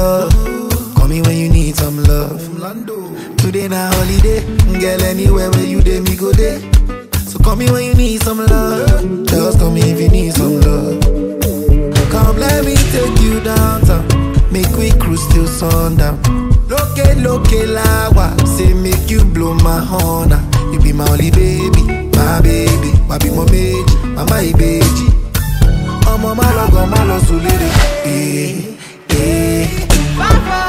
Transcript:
love. Call me when you need some love. Today na holiday, girl. Anywhere where you dey, me go there. So call me when you need some love. Just call me if you need some love. Come let me take you downtown. Make we cruise till sundown. Loke loke lawa, say make you blow my horn. ah. You be my only baby, my baby. Wabi mo meji, mama ibeji. Ọmọ má lọ gan má lọ sùn lédè. Eh, eh. Bye